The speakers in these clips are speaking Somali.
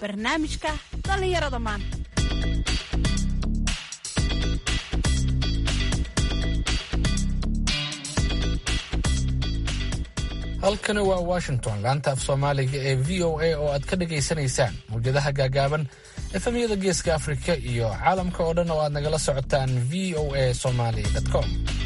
barnaamijka dhallinyarada maanta halkani waa washington laanta af soomaaliga ee v o a oo aad ka dhagaysanaysaan mawjadaha gaagaaban efemyada geeska afrika iyo caalamka oo dhan oo aad nagala socotaan v o a somaly com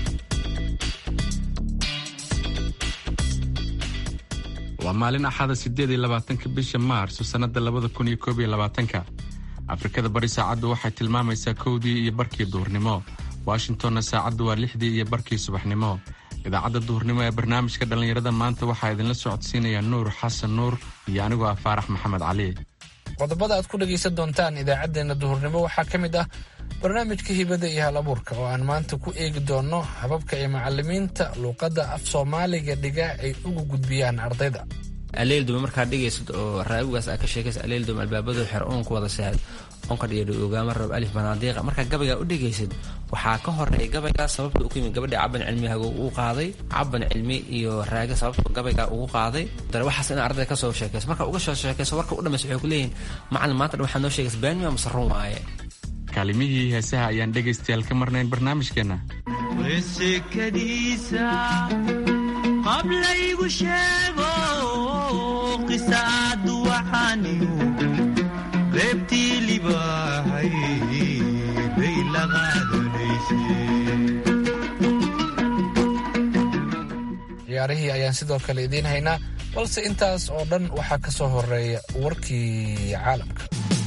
waa maalin axada siddeed iyo labaatanka bisha maarso sannadda labada kun iyo koob iyo labaatanka afrikada bari saacaddu waxay tilmaamaysaa kowdii iyo barkii duhurnimo washingtonna saacaddu waa lixdii iyo barkii subaxnimo idaacadda duhurnimo ee barnaamijka dhallinyarada maanta waxaa idinla socodsiinaya nuur xasan nuur iyo anigoo ah faarax maxamed cali qodobada aad ku dhegaysan doontaan idaacaddeenna duhurnimo waxaa ka mid ah barnaamijka hibada iyo hal abuurka oo aan maanta ku eegi doonno hababka ay macalimiinta luuqadda af soomaaliga dhiga ay ugu gudbiyaan ardayda aleeldume markaad dhigaysad oo raawigaas aad ka sheekaysa aleeldume albaabadu xer oonku wada seexad onka dhiyo ogaama rab alif banaadiiqa markaa gabaygaa u dhegaysid waxaa ka horeeya gabaygaa sababta u kuyimid gabadhii caban cilmihago uu qaaday caban cilmi iyo raaga sababta gabaygaa ugu qaaday dare waxaas in ardayda kasoo sheekayso marka uga soo sheekayso warka u dhamaysa waxay ku leeyihin macalin maanta dhan waxaa noo sheegaysa baanima mase run waaye kaalimihii heesaha ayaan dhegaystayaal ka marnayn barnaamijkeenna wesekadiisa qablaygu sheego qisaadu waxaaniyu reebtii libaahay bay la ciyaarihii ayaan sidoo kale idiin haynaa balse intaas oo dhan waxaa ka soo horeeya warkii caalamka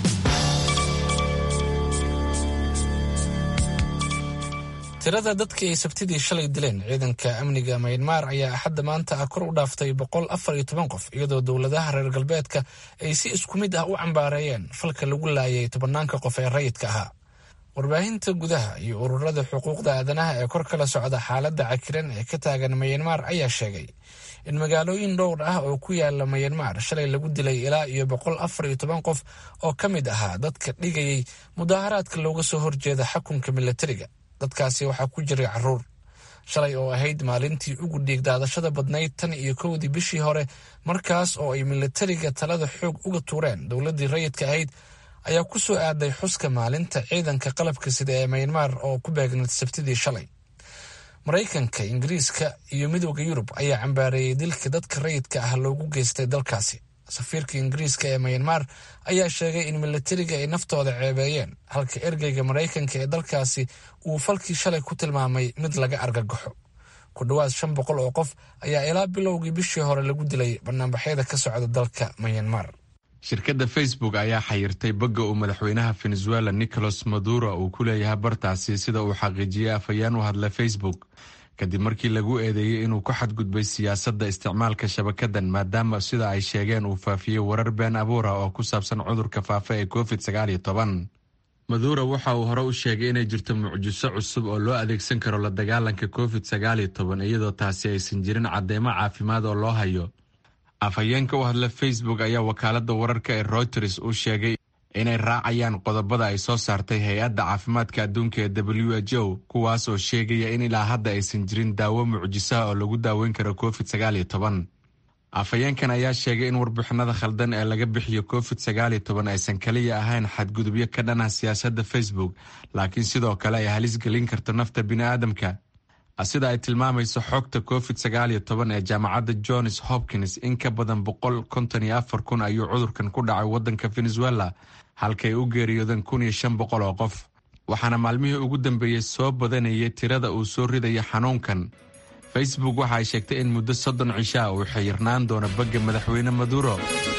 tirada dadkii ay sabtidii shalay dileen ciidanka amniga maynmar ayaa axadda maanta ah kor u dhaaftay boqol afar iyo toban qof iyadoo dowladaha reer galbeedka ay si isku mid ah u cambaareeyeen falka lagu laayay tobanaanka qof ee rayidka ahaa warbaahinta gudaha iyo ururada xuquuqda aadanaha ee kor kala socda xaaladda cakiran ee ka taagan mayanmar ayaa sheegay in magaalooyin dhowr ah oo ku yaala mayanmar shalay lagu dilay ilaa iyo boqol afar iyo toban qof oo ka mid ahaa dadka dhigayay mudaaharaadka looga soo horjeeda xakunka milatariga dadkaasi waxaa ku jiray caruur shalay oo ahayd maalintii ugu dhiigdaadashada badnayd tan iyo kowdii bishii hore markaas oo ay milatariga talada xoog uga tuureen dowladdii rayidka ahayd ayaa ku soo aaday xuska maalinta ciidanka qalabka sida ee maynmar oo ku beegnayd sabtidii shalay maraykanka ingiriiska iyo midooda yurub ayaa cambaareeyey dilka dadka rayidka ah loogu geystay dalkaasi safiirka ingiriiska ee mayanmar ayaa sheegay in milatariga ay naftooda ceebeeyeen halka ergeyga maraykanka ee dalkaasi uu falkii shalay ku tilmaamay mid laga argagaxo ku dhowaad shan boqol oo qof ayaa ilaa bilowgii bishii hore lagu dilay banaanbaxyada ka socda dalka mayanmar shirkadda facebook ayaa xayirtay bogga uu madaxweynaha venezuela nicolas maduro uu ku leeyahay bartaasi sida uu xaqiijiyey afhayeen u hadla facebook kadib markii lagu eedeeyey inuu ku xadgudbay siyaasadda isticmaalka shabakadan maadaama sida ay sheegeen uu faafiyey warar been abuura oo ku saabsan cudurka faafa ee covid sagaal iyo toban maduro waxa uu hore u sheegay inay jirto mucjiso cusub oo loo adeegsan karo la dagaalanka covid sagaal iyo toban iyadoo taasi aysan jirin cadeymo caafimaad oo loo hayo afhayeenka u hadla facebook ayaa wakaaladda wararka ee reuters u sheegay inay raacayaan qodobada ay soo saartay hay-adda caafimaadka adduunka ee w h o kuwaas oo sheegaya in ilaa hadda aysan jirin daawo mucjisaha oo lagu daaweyn karo covid sagaal iyo toban afhayeenkan ayaa sheegay in warbixinada khaldan ee laga bixiyo covid sagaal iyo toban aysan kaliya ahayn xadgudubyo ka dhanah siyaasadda facebook laakiin sidoo kale ay halis gelin karto nafta bini'aadamka sida ay tilmaamayso xogta covid sagaal iyo toban ee jaamacadda johns hopkins in ka badan boqol konton iyo afar kun ayuu cudurkan ku dhacay waddanka venezuela halkay u geeriyoodeen kun iyo shan boqol oo qof waxaana maalmihii ugu dambeeyey soo badanayay tirada uu soo ridaya xanuunkan facebook waxa ay sheegtay in muddo soddon cishaa uu xiyirnaan doono bagga madaxweyne maduro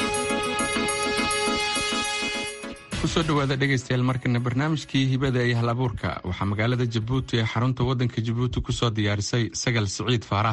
kusoo dhawaada dhegaystayaal markana barnaamijkii hibada iyo hal abuurka waxaa magaalada jabuuti ee xarunta waddanka jabuuti ku soo diyaarisay sagal siciid faarax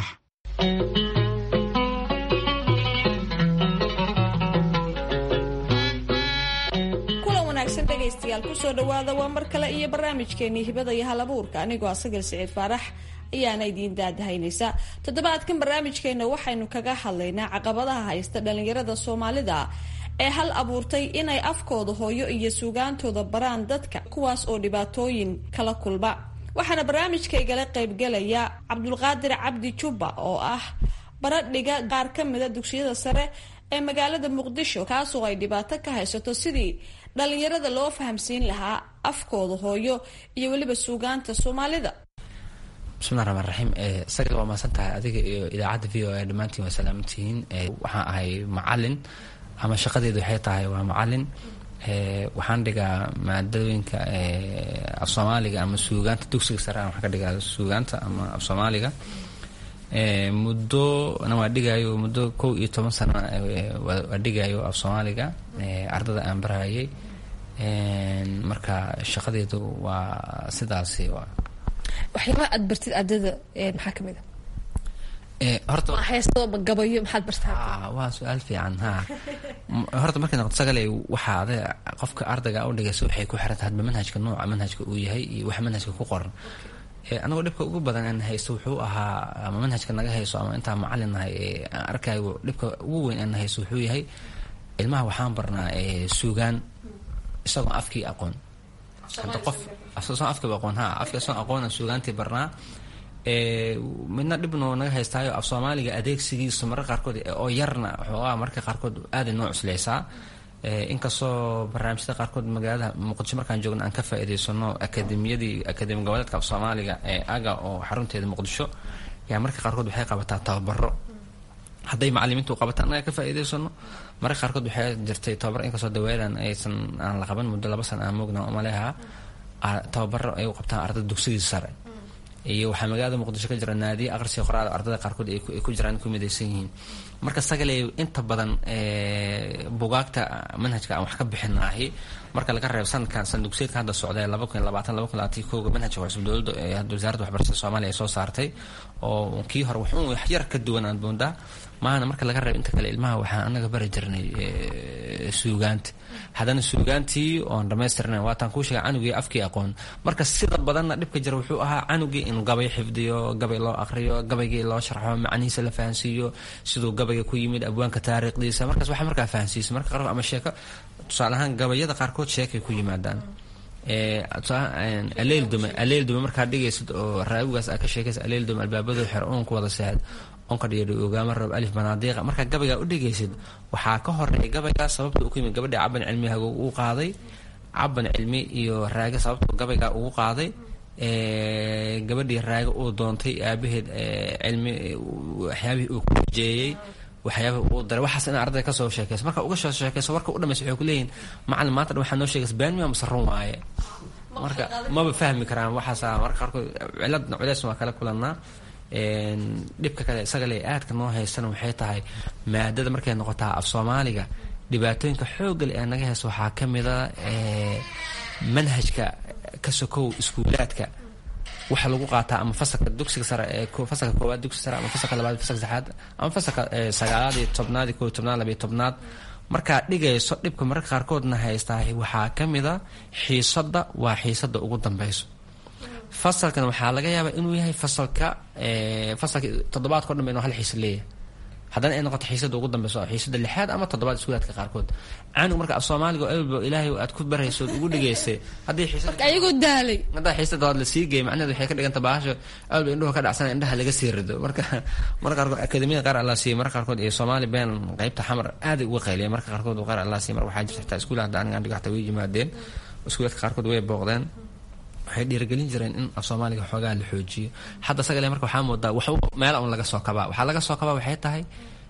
kulan wanaagsan dhegaystayaal kusoo dhowaada waa mar kale iyo barnaamijkeenii hibada iyo hal abuurka anigoo sagal siciid faarax ayaana idiin daadahaynaysa toddobaadkan barnaamijkeena waxaynu kaga hadlaynaa caqabadaha haysta dhallinyarada soomaalida ee hal abuurtay inay afkooda hooyo iyo suugaantooda baraan dadka kuwaas oo dhibaatooyin kala kulma waxaana barnaamijkaygala qaybgelaya cabdulqaadir cabdi jubba oo ah baradhiga qaar ka mida dugsiyada sare ee magaalada muqdisho kaasoo ay dhibaato ka haysato sidii dhalinyarada loo fahamsiin lahaa afkooda hooyo iyo weliba suugaanta soomaalida bismillahi raxmaan raxiim isaga waa mahadsan tahay adiga iyo idaacadda v o a dhammaantiin waa salaamantihiin waxaan ahay macalin ama shaqadeedu waxay tahay waa macalin waxaan dhigaa maadooyinka af soomaaliga ama suugaanta dugsiga sare waxaan ka dhigaa suugaanta ama af soomaaliga muddo na waa dhigayo muddo kow iyo toban sano waa dhigayo af soomaaliga ardada aan barayay marka shaqadeedu waa sidaasi waxyaabaha aad bartid ardada maxaa ka mid a horta ma heesto ma gabayo maxaad bartaa waa su-aal fiican ha horta markay noqoto sagale waxaa ade qofka ardayga u dhigaysa waxay ku xiran tahay hadba manhajka nooca manhajka uu yahay iyo waxa manhajka ku qoran anagoo dhibka ugu badan aan haysto wuxuu ahaa ama manhajka naga hayso ama intaan macalin nahay aan arkayo dhibka ugu weyn aan haysto wuxuu yahay ilmaha waxaan barnaa suugaan isagoo afkii aqoon hadda qof asagoo afkiiba aqoon ha afki asagoo aqoona suugaantii barnaa midna dhibno naga haystaayo af soomaaliga adeegsigiisa mararka qaarkood oo yarna xoogaa mararka qaarkood aaday noo cusleysaa inkastoo barnaamijyada qaarkood magaalada muqdisho markaan joogna aan ka faa'iidaysano akademiyadii akademi goboleedka af soomaaliga ee aga oo xarunteeda muqdisho yaa mararka qaarkood waxay qabataa tababaro hadday macalimiintu qabata annaga ka faa'iidaysano mararka qaarkood waxay jirtay tababar inkastoo dawaadan aysan aan la qaban muddo laba sana aan moogna umaleha tababaro ay u qabtaan ardada dugsigiisa sare iyo waxaa magaalada muqdisho ka jira naadiya aqrisiga qoraada ardada qaarkood ay ku jiraan ku midaysan yihiin marka sagale inta badan bugaagta manhajka aan wax ka bixinaahi marka laga reebo sanadkan sandugseedka hadda socda laba kun labaatan laba kun labaatan kooga manhajka cusub dowladda hadda wasaaradda waxbarashada soomaaliya ay soo saartay oo kii hore wuxuun wax yar ka duwan aan boondaa maahana marka laga reebo inta kale ilmaha waxaan anaga bari jirnay suugaanta haddana suugaantii oon dhamaystirnayn waataan kuu sheegay canugii afkii aqoon marka sida badanna dhibka jira wuxuu ahaa canugii inuu gabay xifdiyo gabay loo aqriyo gabaygii loo sharxo macnihiisa la fahansiiyo siduu gabayga ku yimid abwaanka taariikhdiisa markaas waxa markaa fahansiisa marka qaarkood ama sheeko tusaale ahaan gabayada qaarkood sheekay ku yimaadaan aleel dume aleel dume markaad dhigaysid oo raawigaas aad ka sheekaysa aleel dume albaabadu xer uunku wada seexd onka dhiyadhi ogaama rab alif banaadiiqa markaa gabaygaa u dhigaysid waxaa ka horeeya gabaygaa sababta uu ku yimid gabadhii caban cilmi hago uu qaaday caban cilmi iyo raaga sababta gabaygaa ugu qaaday gabadhii raaga uu doontay aabaheed cilmi waxyaabihii uu ku rajeeyey waxyaaba uu daray waxaas in ardayda kasoo sheekayso marka uga soo sheekayso warka u dhamaysa waxay ku leeyihin macalin maanta dhan waxaa noo sheegaysa baanmiya mase run waaye marka maba fahmi karaan waxaasa marka qaarkood ciladna culeysna waa kala kulannaa dhibka kale isaga le aadka noo haystana waxay tahay maadada markay noqotaa af soomaaliga dhibaatooyinka xoogale ee naga haysta waxaa ka mida manhajka ka sokow iskuulaadka waxa lagu qaataa ama fasalka dugsiga sare ee fasalka koowaad dugsiga sare ama fasalka labaad fasalka saddexaad ama fasalka sagaalaad iyo tobnaad iyo koo iyo tobnaad labiyo tobnaad markaad dhigayso dhibka mararka qaarkoodna haystaa waxaa ka mida xiisadda waa xiisadda ugu dambeyso fasalkan waxaa laga yaabaa inuu yahay fasalka fasalka toddobaadka o dhan ba inu hal xiisa leeyahay haddana ay noqoto xiisada ugu dambeyso xiisada lixaad ama toddobaad iskuulaadka qaarkood canug marka af soomaaliga oo elbo ilaahay aad ku barayso ood ugu dhigaysay haddii xiisada ayagoo daalay haddaa xiisada hood lasii geey macnaheed waxay ka dhiganta baasho elbo indhuhu ka dhacsana indhaha laga sii rido marka marka qaarkood akademiyada qaar allaa siiya marka qaarkood iyo soomaali been qeybta xamar aaday uga qayliya marka qaarkood qaar allaa siiya marka waxaa jirta xitaa iskuulaha hadda aniga andhiga xataa way yimaadeen iskuulaadka qaarkood way booqdeen waxay dhiirigelin jireen in af soomaaliga xoogaa la xoojiyo hadda sagale marka waxaa moodaa wax meel un laga soo kabaa waxaa laga soo kabaa waxay tahay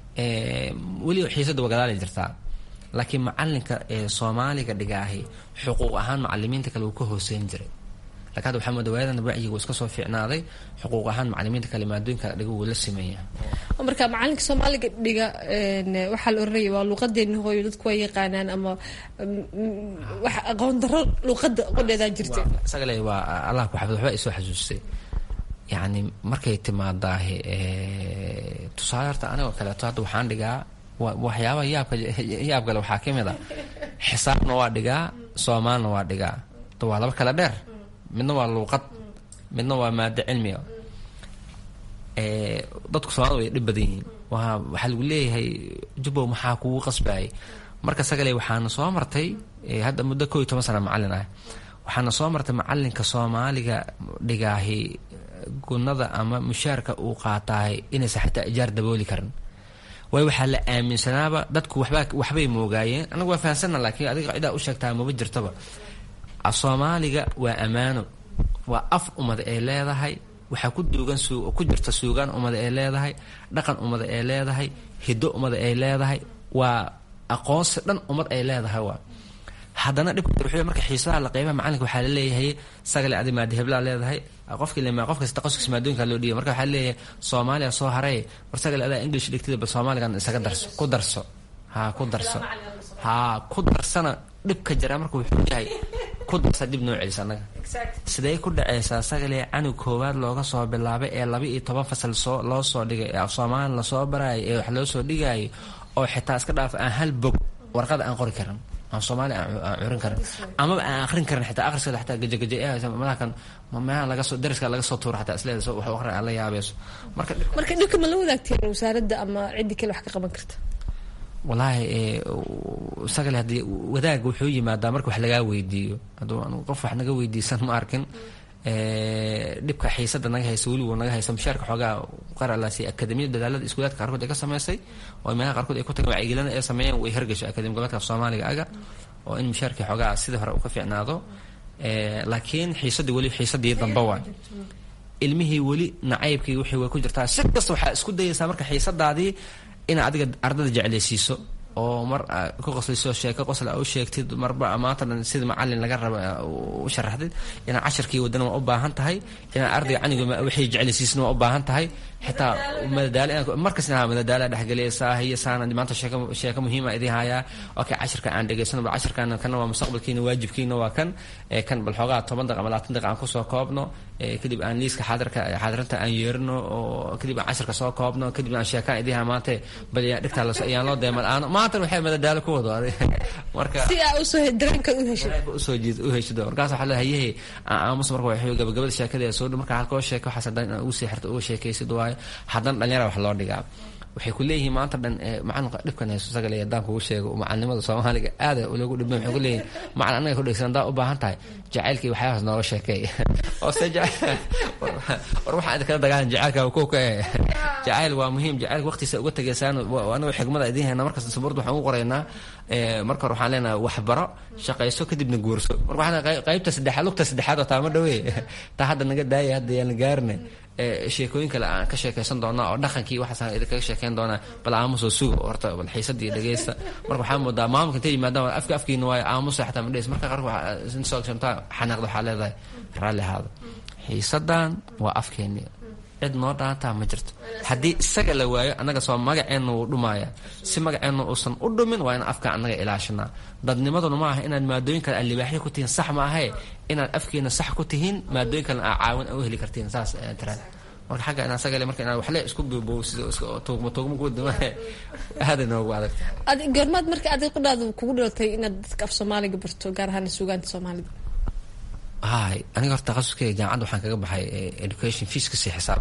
weliba xiisada wagadaali jirtaa laakiin macalinka soomaaliga dhigaahi xuquuq ahaan macalimiinta kale wuu ka hooseyn jiray lakin hadda waxaa moodaa waayadan wacyiga uu iska soo fiicnaaday xuquuq ahaan macalimiinta kale maadooyinka dhiga wuu la sameeyaa marka macalinka soomaaliga dhiga waxaa la oranaya waa luuqadeena hooyo dadku waa yaqaanaan ama wax aqoon daro luuqada qodheedaa jirta isagale waa allah ku xafid waxba isoo xasuustay yacni markay timaadaahi tusaale horta anigoo kaleeto hadda waxaan dhigaa waxyaabaha yaabka yaabkale waxaa ka mid a xisaabna waa dhigaa soomaalna waa dhigaa waa laba kale dheer midna waa luuqad midna waa maado cilmiga dadku soomaalida way dhib badan yihiin waa waxaa lagu leeyahay jubbow maxaa kugu qasbayay marka sagale waxaana soo martay hadda muddo koo iyo toban sana macalin ah waxaana soo martay macalinka soomaaliga dhigaahi gunada ama mushaarka uu qaataahay inaysan xataa ijaar dabooli karin waayo waxaa la aaminsanaaba dadku waxbaa waxbay moogaayeen anagu waa fahansana laakiin adiga cidaa u sheegtaa maba jirtaba af soomaaliga waa ammaano waa af ummad ay leedahay waxaa ku duugan su ku jirta suugaan ummada ay leedahay dhaqan ummada ay leedahay hiddo ummada ay leedahay waa aqoonsi dhan ummad ay leedahay waa haddana dhibka wuxuu marka xiisaha la qeybaha macalinka waxaa la leeyahay sagale adi maadi heblaa leedahay qofkii lema qof kasta taqasuskiisa maadooyinka loo dhiibay marka waxaa leeyahay soomaaliya soo haray war sagale adaa english dhigtida bal soomaaligan isaga darso ku darso ha ku darso ha ku darsana dhibka jira marka wuxuu yahay ku darsa dib noo celisa annaga sidee ku dhaceysaa sagale canug koowaad looga soo bilaabay ee laba iyo toban fasal soo loo soo dhigay ee af soomaali lasoo baraayo ee wax loo soo dhigaayo oo xitaa iska dhaaf aan hal bog warqada aan qori karin aan soomaali aan curin karin amaba aan akrin karin xitaa akhriskada xataa gajaгаja madakan meelaha laga soo dariska laga soo tuuro xataa isleeda wax akhrin aan la yaabeeso marka marka dhibka ma la wadaagteen wasaaradda ama ciddii kale wax ka qaban karta wallaahi isagale haddii wadaaga wuxuu yimaadaa marka wax lagaa weydiiyo hadduu anu qof wax naga weydiisan ma arkin dhibka xiisada naga haysa weligu naga haysa mushaarka xoogaa qaralaasi akademiyada dadaalada iskuulaadka qaarkood ay ka samaysay oo meelaha qaarkood ay ku tageen wacyigelina ay sameeyeen way hergasho akademi goboleedka af soomaaliga aga oo in mushaarkii xoogaa sidii hore uu ka fiicnaado laakiin xiisadii weli xiisadii damba waay ilmihii weli nacaybkii wixii way ku jirtaa si kasta waxaa isku dayaysaa marka xiisadaadii inaad adiga ardada jeclaysiiso oo mar ku qoslayso sheeko qosla u sheegtid marba maanta dhan sida macalin laga raba u sharaxdid inaad casharkii wadana waa u baahan tahay inaad ardayga caniga waxay jeclaysiisna waa u baahan tahay xitaa madadaalo markas inaad madadaala dhexgeliysaa hiyo saana maanta sheeko sheeko muhiima idin hayaa okay cashirka aan dhegaysano bal cashirkan kana waa mustaqbalkiina waajibkiina waa kan kan bal xoogaa toban daqiiqa ama labaatan daqiiqa aan kusoo koobno kadib aan liiska xaadirka xaadirinta aan yeerino oo kadib aan cashirka soo koobno kadib aan sheekaan idin hayaa maanta bal dhigtaa ayaan loo deemal aano maanta waxay madadaalo ku wado marka si aa usoo dareenka u heshid usoo jiid u heshido markaas waxaa leeyahay hayehe aamus marka waxay gabagabada sheekada soo dhow marka halkoo sheeko waxaas haddaan inaan ugu sii xirto uga sheekaysid waayo haddana dhalinyara wax loo dhigaa waxay ku leeyihiin maanta dhan macalinka dhibkan hayso sagale haddaan kugu sheego macalinimada soomaaliga aada loogu dhibmay waxay ku leeyihin macalin annaga ku dhegsan haddaa u baahan tahay jacaylkii waxyaabaas nooga sheekeey oo se war waxaan idinkala dagaalan jacaylka kow ka eh jacayl waa muhiim jacaylka waqtiisa uga tegaysaan anagu xigmada idiin hayna markasta sabuurda waxaan ugu qoraynaa marka hore waxaan leenahay waxbaro shaqayso kadibna guurso marka waxaan qaybta saddexaad lugta saddexaad oo taama dhawee taa hadda naga daaya hadda yaan gaarne sheekooyin kale aan ka sheekaysan doonaa oo dhaqankii waxaas idinkaga sheekeyn doonaa bal aamusoo suga horta bal xiisadii dhegeysta marka waxaa moodaa maamulka intay yimaadaan afka afkiina waayo aamusa xataa ma dhegeys marka qaarka soo shantaa xanaaqda waxaa leedahay raalli ahaada xiisadan waa afkeeni cid noo dhaantaa ma jirto haddii isaga la waayo annaga soo magaceenna wuu dhumaaya si magaceenna uusan u dhumin waa inaan afka annaga ilaashanaa dadnimaduna ma aha inaad maadooyin kale aad libaaxyo ku tihiin sax ma ahe inaad afkeena sax ku tihiin maadooyin kalena aad caawin u heli kartiin saas tiraan marka xagga inaan sagale marka inaad waxle isku buubowsido tuugmo tuugmo ku dima aada noogu adag ad goormaad marka adig qudhaadu kugu dhalatay inaad dadka af soomaaliga barto gaar ahaan suugaanta soomaalida hay aniga horta taqasuskeyga jaamacadda waxaan kaga baxay education fiiskasi xisaab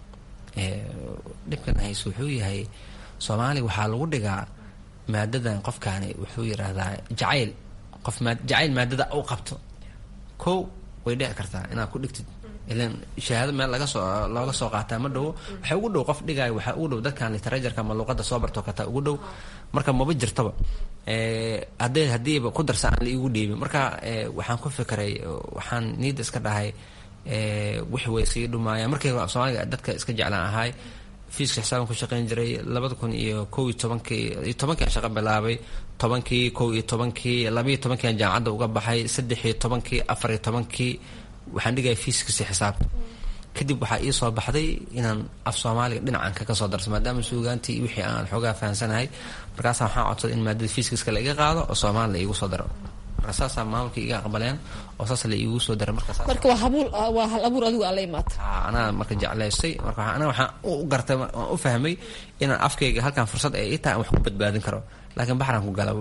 dhibkan hayse wuxuu yahay soomaaliga waxaa lagu dhigaa maadadan qofkaani wuxuu yidhaahdaa jacayl qof maa jacayl maadada u qabto kow way dhici kartaa inaad ku dhigtid ilan shahaado meel laga soo looga soo qaataa ma dhowo waxaa ugu dhow qof dhigaayo waxaa ugu dhow dadkan literatureka ama luuqadda soo barto kataa ugu dhow marka maba jirtaba haddee haddiiba ku darsa aan la iigu dhiibin marka waxaan ku fikiray waxaan niidda iska dhahay wix way sii dhumaayaan markii soomaaliga dadka iska jeclaan ahay fiiska xisaaban ku shaqayn jiray labada kun iyo kow iyo tobankii iyo tobankii aan shaqo bilaabay tobankii kow iyo tobankii labaiyo tobankii aan jaamacadda uga baxay saddex iyo tobankii afar iyo tobankii waxaan dhigaya fiiskasi xisaabta kadib waxaa ii soo baxday inaan af soomaaliga dhinacan kaga soo darso maadaama suugaantii wixii aan xoogaa fahansanahay markaasa waxaan codsaday in maadada fiiskiska la iga qaado oo soomaali la iigu soo daro marka saasaa maamulka iga aqbaleen oo saas la iigu soo daray marka marka waa habuul waa hal abuur adigu aa la imaata anaa marka jeclaystay marka anaa waxaan u gartay waan u fahmay inaan afkayga halkan fursad ay ii tahay aan wax ku badbaadin karo laakiin baxraan ku gala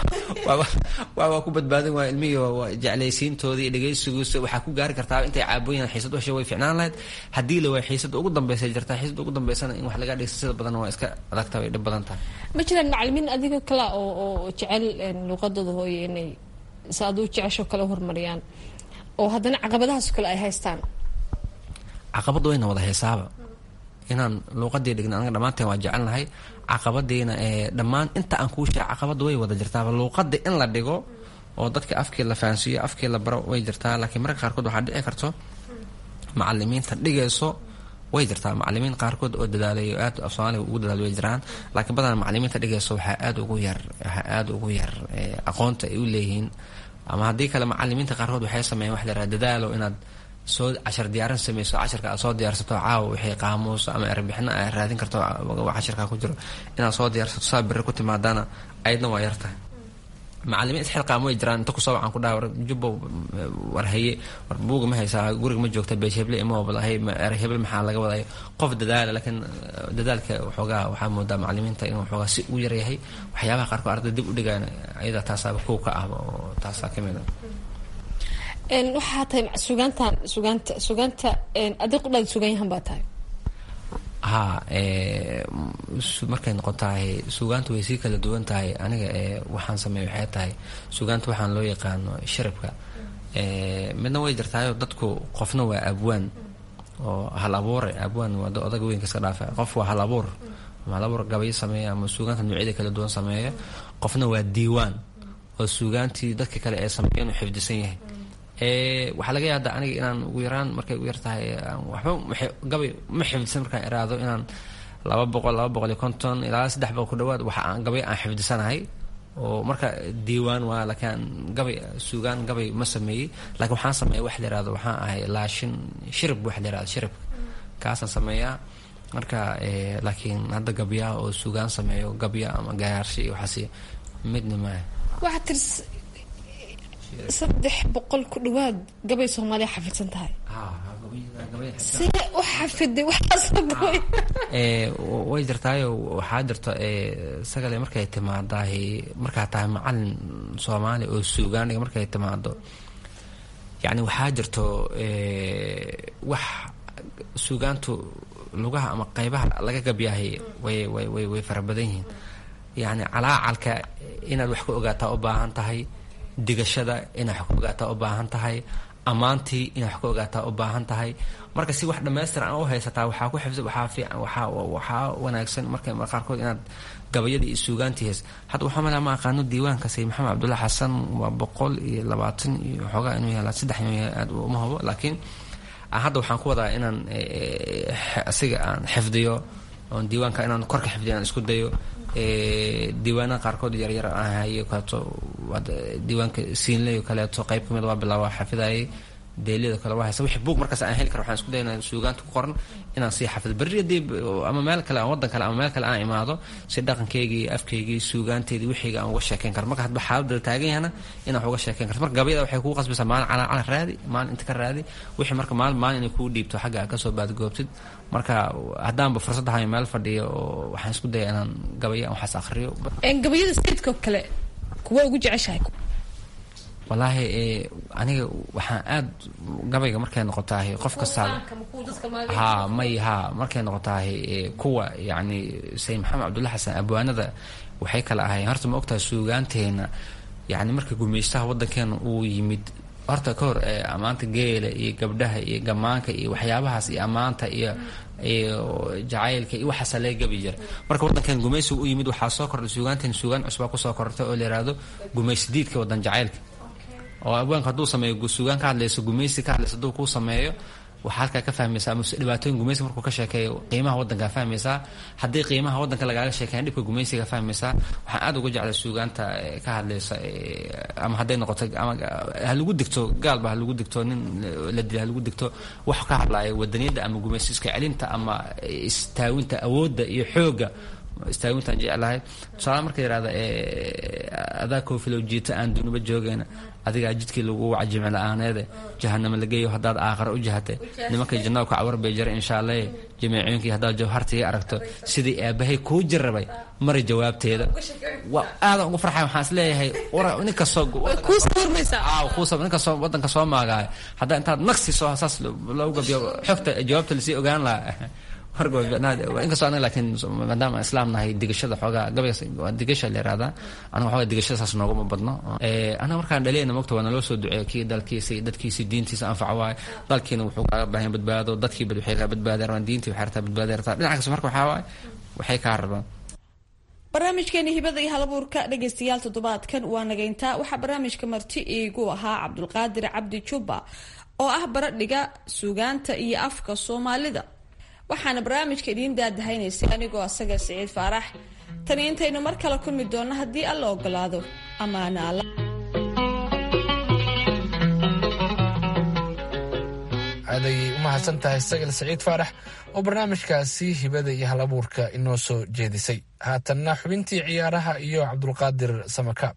waa ku badbaadin waa ilmihii jeclaysiintoodii iyo dhegaysigiisa waxaa ku gaari kartaa intay caabooyin xiisad ushe way ficnaan lahayd haddii la waay xiisada ugu dambaysa jirtaa xiisada ugu dambaysana in wax laga dhigsa sida badan waa iska adagta way dhib badan tahay ma jiraan macalimiin adigoo kale oo oo jecel luuqadooda hooye inay si aduu jecesho kale horumariyaan oo haddana caqabadahaas kale ay haystaan caqabad wayna wada heesaaba inaan luuqadii dhigna anaga dhammaanteen waa jecelnahay caqabadiina dhammaan inta aan kuu sheeg caqabada way wada jirtaaba luuqada in la dhigo oo dadka afkii la fahansiiyo afkii la baro way jirtaa laakiin marka qaarkood waxaa dhici karto macalimiinta dhigayso way jirtaa macalimiin qaarkood oo dadaalay aad af soomaaliga ugu dadaal way jiraan laakiin badanaa macalimiinta dhigayso waxaa aad ugu yar waxaa aada ugu yar aqoonta ay u leeyihiin ama haddii kale macalimiinta qaarkood waxay sameeyeen wax la yaraha dadaalo inaad soo cashar diyaarin sameyso casharka aad soo diyaarsato caawa wixii qaamuus ama erbixino aad raadin karto casharka ku jiro inaad soo diyaarsato saa biri ku timaadana ayadna waa yartahay macalimiin isxilqaam way jiraan inta kusoo wacan ku dhaha war jubbo war haye war buuga ma haysaa guriga ma joogta beesh heble ima wabalahay er heble maxaa laga wadaya qof dadaala laakiin dadaalka waxoogaa waxaa moodaa macalimiinta inuu waxoogaa si u yaryahay waxyaabaha qaarkood arday dib u dhigaan ayada taasaaba kow ka ah oo taasaa ka mid a waxaa tahay sugaantan sugaanta sugaanta adig qudhaad sugan yahan baa tahay ha markay noqon tahay sugaanta way sii kala duwan tahay aniga waxaan sameey waxay tahay sugaanta waxaan loo yaqaano sharabka midna way jirtaayo dadku qofna waa abwaan oo hal abuure abwaan waa odaga weynka iska dhaafa qof waa hal abuur ama hal abuur gabayo sameeya ama sugaanta noocyada kala duwan sameeya qofna waa diiwaan oo sugaantii dadka kale ee sameeya inuu xifdisan yahay waxaa laga yaada aniga inaan ugu yaraan markay ugu yartahay waxba gabay ma xifdisan markaan iraado inaan laba boqol laba boqol iyo konton ilaa saddex boqol ku dhawaad waxa aan gabay aan xifdisanahay oo marka diiwaan waa laakiin gabay suugaan gabay ma sameeyey laakiin waxaan sameeya wax la yirahdo waxaan ahay laashin shirib wax la yirahdo shirib kaasaan sameeyaa marka laakiin hadda gabyaa oo suugaan sameeyo gabya ama gayaarshi iyo waxaasi midna maaha waxaa tirs saddex boqol ku dhawaad gabay soomaaliya xafidsan tahay see u xafiday waxaasabooy way jirtaayo waxaa jirto sagale markay timaadahay markaa tahay macalin soomaali oo suugaaniga markay timaado yacni waxaa jirto wax suugaantu lugaha ama qeybaha laga gabyahay way way way way fara badan yihiin yacni calaacalka inaad wax ka ogaataa u baahan tahay digashada inaad wax ka ogaataa u baahan tahay ammaantii inaad wax ka ogaataa u baahan tahay marka si wax dhammaystiran aan u haysataa waxaa ku xifsa waxaa fiican waxaa waxaa wanaagsan marka qaarkood inaad gabayada iyo suugaantii heys hadda waxaa malaa ma aqaano diiwaanka sayid maxamed cabdulla xasan waa boqol iyo labaatan iyo xoogaa inuu yahay saddex inuu yahay aad uma hubo laakiin hadda waxaan ku wadaa inaan asiga aan xifdiyo oon diiwaanka inaan korka xifdiyo aan isku dayo diiwaanada qaarkood yaryar aan hayo kaleeto diiwaanka siinleyo kaleeto qayb kamid waa bilaaba xafidayay deeliyada kale waa haysa wixii buug markaas aan heli karo waxaan isku daya inaan suugaanta ku qoran inaan sii xafido berri haddii ama meel kale ama waddan kale ama meel kale aan imaado si dhaqankeygii afkeygii suugaanteedii wixiyga aan uga sheekeyn karo marka hadba xaaladda taagan yahana inaan uga sheekeyn karto marka gabayada waxay kugu qasbaysaa maalin calaa calaa raadi maalin inta ka raadi wixii marka maalin maalin inay kuu dhiibto xagga aad kasoo baadgoobtid marka haddaanba fursad ahayo meel fadhiyo oo waxaan isku daya inaan gabaya waxaas akhriyo gabayada sayidkoo kale kuwa ugu jeceshahay wallaahi aniga waxaan aad gabayga markay noqotaahay qof kastaa ha may ha markay noqotaahay kuwa yacni sayid maxamed cabdulla xasan abwaanada waxay kala ahayn horta ma ogtahay suugaanteena yacni marka gumeystaha waddankeena uu yimid horta ka hor ammaanta geela iyo gabdhaha iyo gamaanka iyo waxyaabahaas iyo ammaanta iyo iyo jacaylka iyo waxaasaa laga gabi jira marka waddankan gumaysiga u yimid waxaa soo kordhay suugaanteen suugaan cusbaa kusoo korortay oo la yihahdo gumaysidiidka waddan jacaylka oo abwaanka hadduu sameeyo suugaan ka hadlayso gumaysi ka hadlayso hadduu kuu sameeyo waxaa halkaa ka fahmaysaa ama dhibaatooyin gumaysiga markuu ka sheekeeyo qiimaha waddankaa fahmaysaa haddii qiimaha waddanka lagaaga sheekeeyan dhibka gumaysiga fahmaysaa waxaan aad uga jeclay suugaanta ka hadlaysa ama hadday noqoto ama ha lagu digto gaalba ha lagu digto nin la dila ha lagu digto wax ka hadlaya wadaniyadda ama gumaysi iska celinta ama istaawinta awoodda iyo xoogga istaawintaan jeclahay tusaale marka yihahda adaa koofilow jiita aan duniba joogayna adigaa jidkii lagu waca jimci la-aaneede jahanamo lageeyo haddaad aaqara u jahate nimankay jannada ku cawar bay jara insha allahe jamiicooyinkii haddaad jawhartiga aragto sidii aabahay kuu jarrabay mari jawaabteeda aadan ugu farxay waxaan is leeyahay ninkastoo wadanka soo maagaayo haddaa intaad naqsi soo saas loogu gabiyo xogta jawaabta lasii ogaan lahaa inkastoo anaga laakiin maadaama aan islaam nahay digashada xoogaa gabaygaas waa digasha la yihahdaa anaga xoogaa digashada saas nooguma badno anaga markaan dhaliyayna mogta waa naloo soo duceeyo kii dalkiisa dadkiisi diintiisa anfaca waaye dalkiina wuxuu kaaga baahan badbaado dadkii waxay kaa badbaadi rabaan diintii waxay rabtaa badbaadi rabtaa dhinac kasta marka waxaa waaye waxay kaa rabaan barnaamijkeeni hibada iyo halabuurka dhagaystayaal toddobaadkan waa nagayntaa waxaa barnaamijka marti iigu ahaa cabdulqaadir cabdi jubba oo ah baradhiga suugaanta iyo afka soomaalida waxaana barnaamijka idiin daadahaynaysay anigoo asaga siciid faarax tani intaynu mar kale kulmi doonno haddii alla ogolaado amaana alla aaday u mahadsan tahay sagal siciid faarax oo barnaamijkaasi hibada iyo hal abuurka inoo soo jeedisay haatanna xubintii ciyaaraha iyo cabdulqaadir samakaab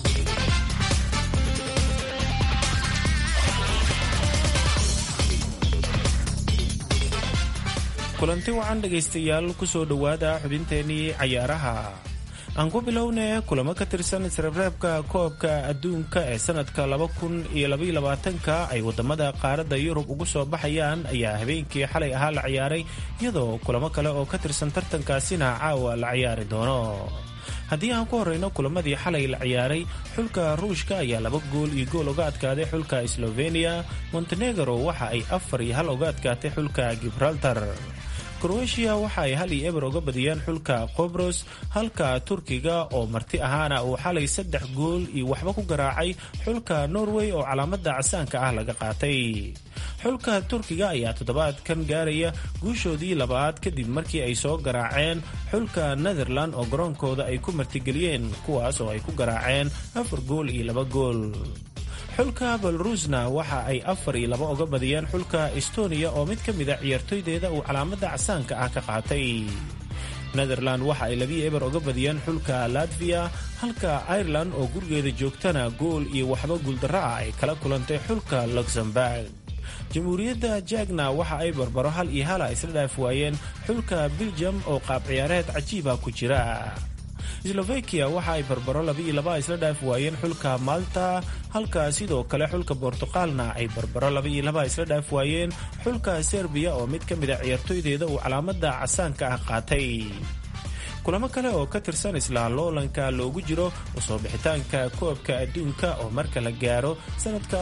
kulanti wacan dhegaystayaal kusoo dhowaada xubinteenii cayaaraha aan ku bilownay kulamo ka tirsan isreebreebka koobka adduunka ee sanadka laba kun iyo labaiyo labaatanka ay wadamada qaaradda yurub ugu soo baxayaan ayaa habeenkii xalay ahaa la ciyaaray iyadoo kulamo kale oo ka tirsan tartankaasina caawa la ciyaari doono haddii aan ku horeyno kulamadii xalay la ciyaaray xulka ruushka ayaa laba gool iyo gool uga adkaaday xulka sloveniya montenegro waxa ay afar iyo hal uga adkaatay xulka gibraltar kroatiya waxa ay hal iyo eber uga badiyeen xulka qobros halka turkiga oo marti ahaana uu xalay saddex gool iyo waxba ku garaacay xulka norway oo calaamada casaanka ah laga qaatay xulka turkiga ayaa toddobaadkan gaaraya guushoodii labaad kadib markii ay soo garaaceen xulka netherland oo garoonkooda ay ku martigeliyeen kuwaas oo ay ku garaaceen afar gool iyo laba gool xulka belarusna waxa ay afar iyo laba uga badiyeen xulka estonia oo mid ka mida ciyaartoydeeda uu calaamada casaanka ah ka qaatay netherland waxa ay labiyo eber uga badiyeen xulka latviya halka ireland oo gurigeeda joogtana gool iyo waxba guuldarro ah ay kala kulantay xulka luxemburg jamhuuriyadda jagna waxa ay barbaro hal iyo hala isla dhaaf waayeen xulka belgium oo qaab ciyaareed cajiiba ku jira slovakia waxa ay barbaro labaiyo laba isla dhaaf waayeen xulka malta halka sidoo kale xulka bortuqaalna ay barbaro labaiyo laba isla dhaaf waayeen xulka serbiya oo mid ka mida ciyaartoydeeda uu calaamada casaanka ah qaatay kulamo kale oo ka tirsan isla loolanka loogu jiro usoo bixitaanka koobka adduunka oo marka la gaaro sanadka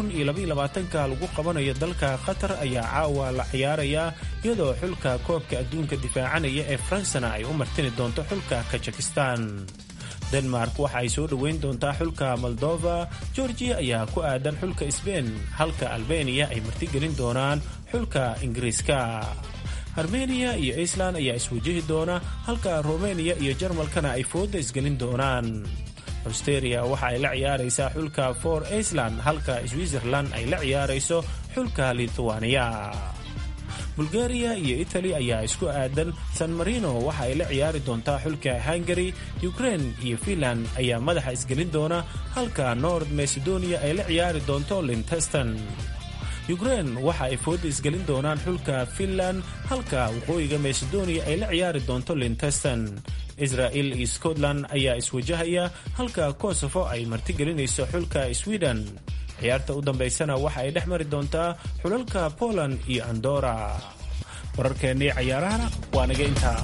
ka lagu qabanayo dalka qatar ayaa caawa la ciyaarayaa iyadoo xulka koobka adduunka difaacanaya ee faransana ay u martini doonto xulka kajikistan denmark waxa ay soo dhoweyn doontaa xulka moldova georgiya ayaa ku aadan xulka sbein halka albeniya ay martigelin doonaan xulka ingiriiska armeniya iyo iceland ayaa iswajahi doona halka rumeniya iyo jarmalkana ay fooda isgelin doonaan austeria waxa ay la ciyaaraysaa xulka for iceland halka switzerland ay la ciyaarayso xulka lithuania bulgariya iyo itali ayaa isku aadan san marino waxa ay la ciyaari doontaa xulka hungary ukraine iyo finland ayaa madaxa isgelin doona halka nord macedonia ay la ciyaari doonto linteston ukraine waxa ay fooda isgelin doonaan xulka finland halka waqooyiga macedonia ay la ciyaari doonto linteston israel iyo scotland ayaa iswajahaya halka kosovo ay martigelinayso xulka sweden ciyaarta u dambaysana waxa ay dhex mari doontaa xulalka poland iyo andora wararkeennii cayaarahana waa naga intaa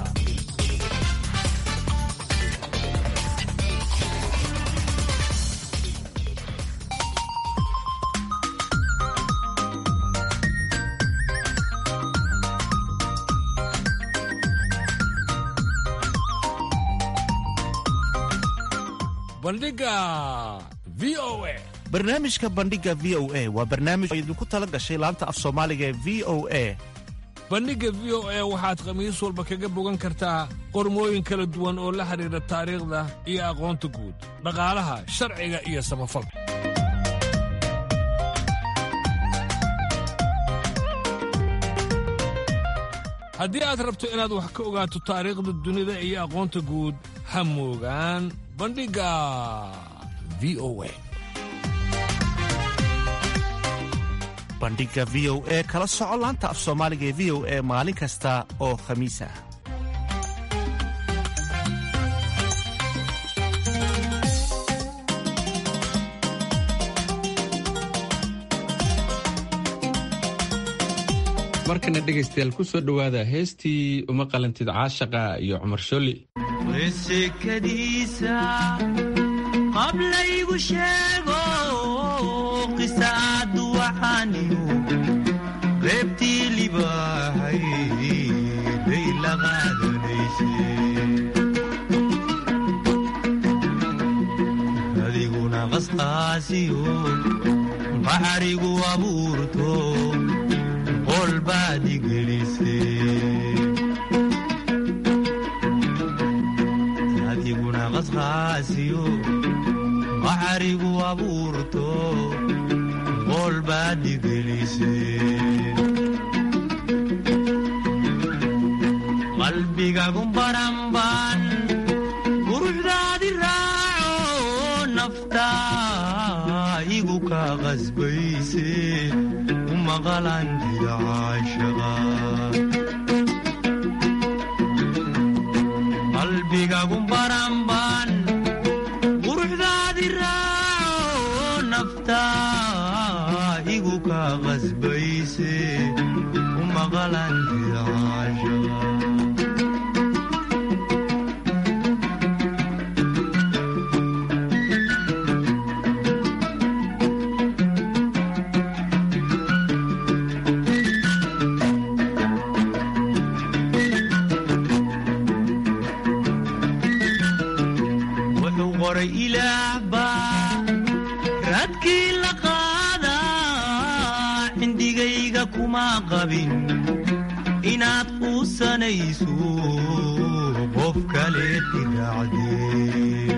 bandhiga v o a barnaamijka bandhiga v o a waa barnaamij oo idinku tala gashay laanta af soomaaliga ee v o a bandhigga v o a waxaad khamiis walba kaga bogan kartaa qormooyin kala duwan oo la xidhiidha taariikhda iyo aqoonta guud dhaqaalaha sharciga iyo samafalka haddii aad rabto inaad wax ka ogaato taariikhda dunida iyo aqoonta guud ha moogaan bandhigga v o a bandhiga v o e kala soco laanta af soomaaliga ee v o e maalin kasta oo khamiis ah markana dhegaystayaal ku soo dhowaada heestii uma qalantid caashaqa iyo cumar sholi wesekadiisa qablaygu sheego qisaadu waxaaniyu reebtii libaahay bay la qaadanaysay qasqaasiyo qaxarigu abuurto qol baad igelisay adiguna qasqaasiyo qaxarigu abuurto qol baad igelisay qalbigagu baranban quruxdaadi raaco naftaa igu ka qasbayse u maqalantida caashaqa qalbigagu baranban quruxdaadi raaco naftaa igu ka qasbayse u maqalantida caashaqa wuxuu qoray ilaah baa raadkii la qaadaa cindigayga kuma qabin inaad quusanayso qof kale tiraacdee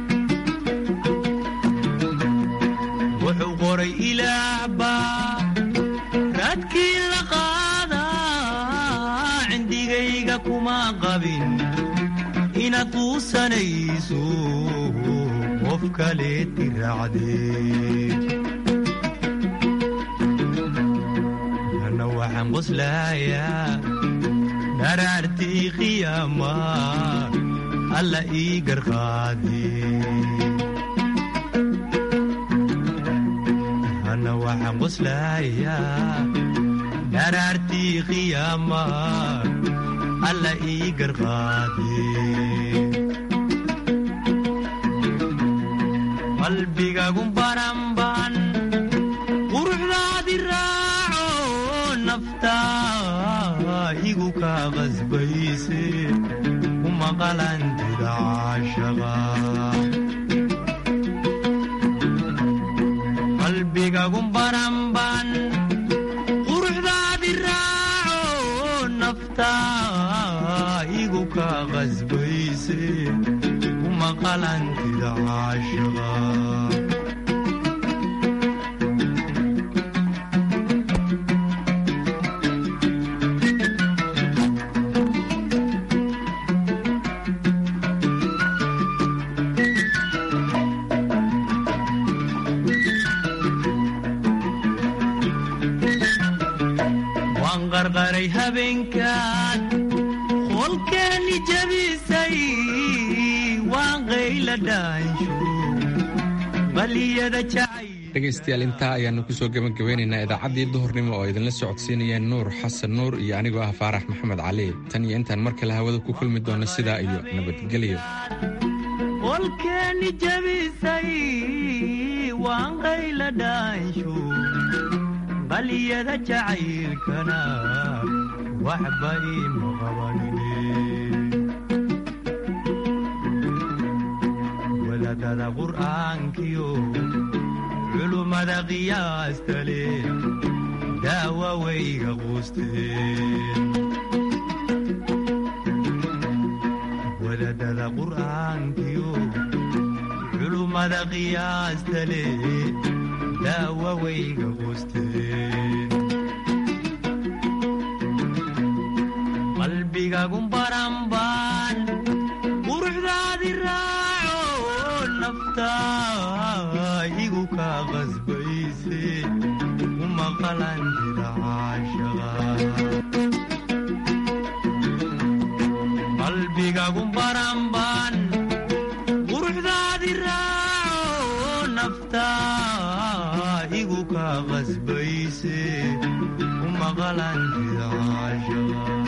wuxuu qoray ilaah baa raadkii la qaadaa cindigayga kuma qabin inaad quusanayso qof kale tiraacdee ana waxaan qoslayaa dharaartii qiyaama alla ii garqaadee ana waxaan qoslayaa dharaartii qiyaama alla ii garqaadee qalbigagu baranban quruxdaadi raaco naftaa igu ka qasbayse u maqalantida caashaqa qalbigagu baranban quruxdaadi raaco naftaa igu ka qasbayse u maqalantida caashaqa waan qarqaray habeenkaad qolkeeni jabisay waan qayla dhaansho baliyada jacay dhegaystayaal intaa ayaanu kusoo gebagabeynaynaa idaacaddii duhurnimo oo idinla socodsiinayeen nuur xasan nuur iyo anigoo ah faarax maxamed cali tan iyo intaan mar kale hawada ku kulmi doono sidaa iyo nabadgelyo qolkeeni jabisay waan qayla dhaansho baliyada jacaylkana waxba iima qabanine wadaadada qur'aankiyo culummada qiyaasta leh daawa wayga quusteen wadaadada qur'aankiyo culummada qiyaasta leh daawa wayga quusteen qalbigagun baranban quruxdaadi raaco naftaa igu ka qasbayse u maqalantida caashaqa qalbigagun baranban quruxdaadi raaco naftaa igu ka qasbayse u maqalantida caashaqa